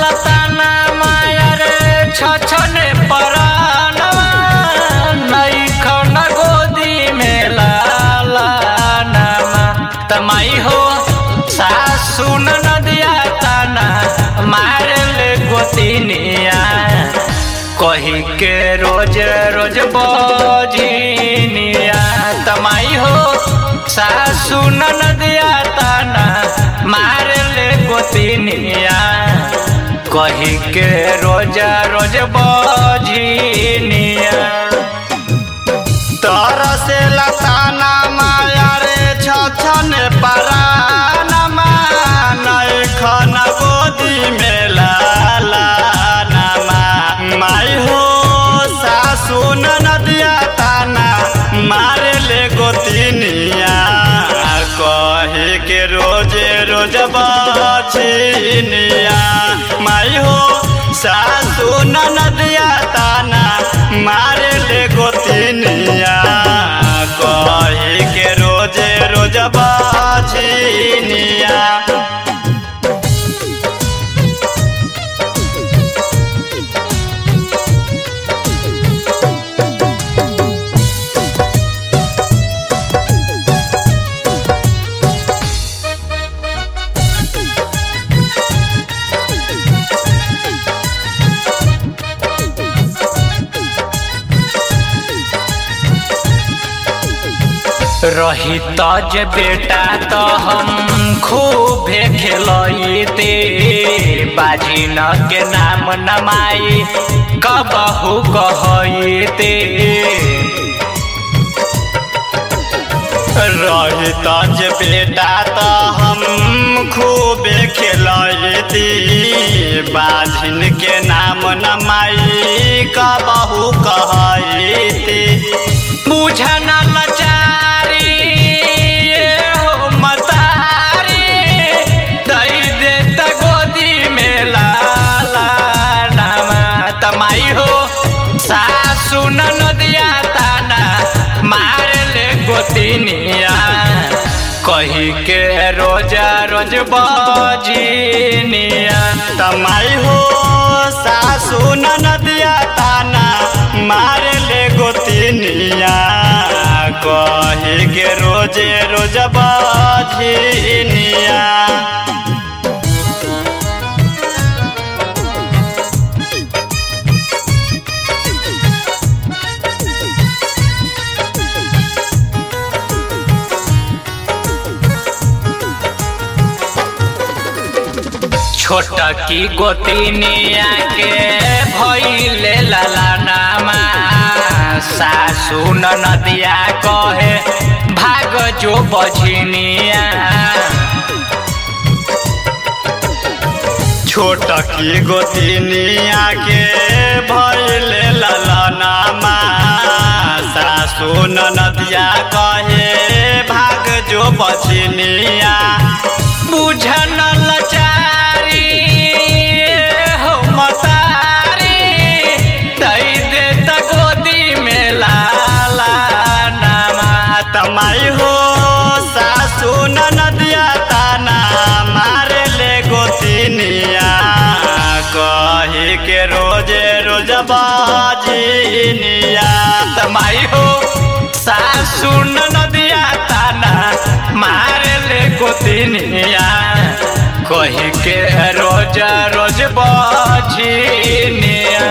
लताना मायर छछने परानवा नैखन गोदी में लाला नामा तमाई हो सासु नदिया ताना मार ले गोतिनिया कही के रोज रोज बजिनिया तमाई हो सासु नदिया ताना मार ले गोतिनिया कही के रोज रोज बजिनिया तरसे लताना माया रे छछन परानमा नैखन गोदी में लाला नामा माई हो सासु नदिया ताना मारे ले गोतिनिया कहे के रोजे रोज बछिनिया माई हो सासु नदिया ताना मारे ले गोतिनिया कहे के रोजे रोज बछिनिया रही तज बेटा तो हम खूबे खेलते बाजी न के नाम नमाई कबहू कहते रही तज बेटा तो हम खूबे खेलती बाझिन के नाम नमाई कबहू कहती बुझन लचारी ये हो मतारी दई दे त गोदी में लाला नामा तमाई हो सासु नदिया ताना मार ले गोतिनिया कही के रोजा रोज बजिनिया तमाई हो सासु नदिया ताना मारे ले गोतिनिया कहे के रोजे रोज बझिनिया छोटा की गोतिनिया के भइले ललनामा सासु नदिया कहे भाग जो बझिनिया छोट की गोतिनिया के भइले ललनामा सासु नदिया कहे भाग जो बछिनिया बुझन लचारी हो मतारी दई दे त गोदी में लाला नामा तमाई हो सासु नदिया ताना मारे ले गोतिनिया कहे के रोजे रोज बाजिनिया तमाई हो सासु नदिया ताना मार ले गोतिनिया कही के रोज रोज बझिनिया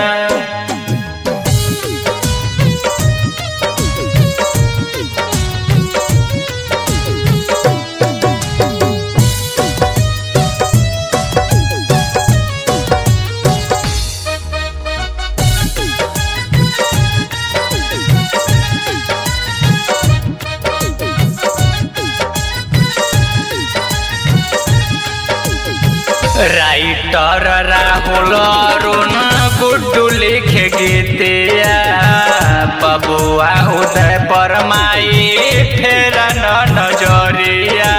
राइटर राहुल अरुण गुड्डू लिखे गीतिया बबुआ उदय परमाई फेर न नजरिया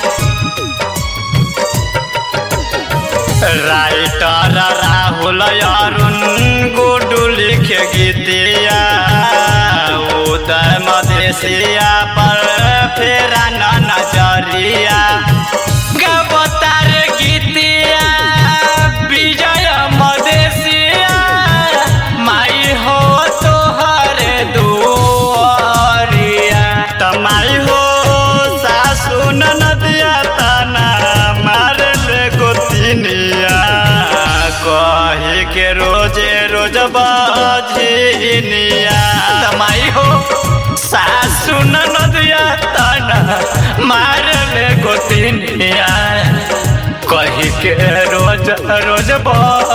राइटर राहुल अरुण गुडू लिखे गीतिया उदय मधेसिया पर फेरा न नजरिया गबतार गीतिया विजय के रोजे रोज बजनिया माई हो सासु नदिया तना मार ले गोतिनिया कही के रोज रोज बह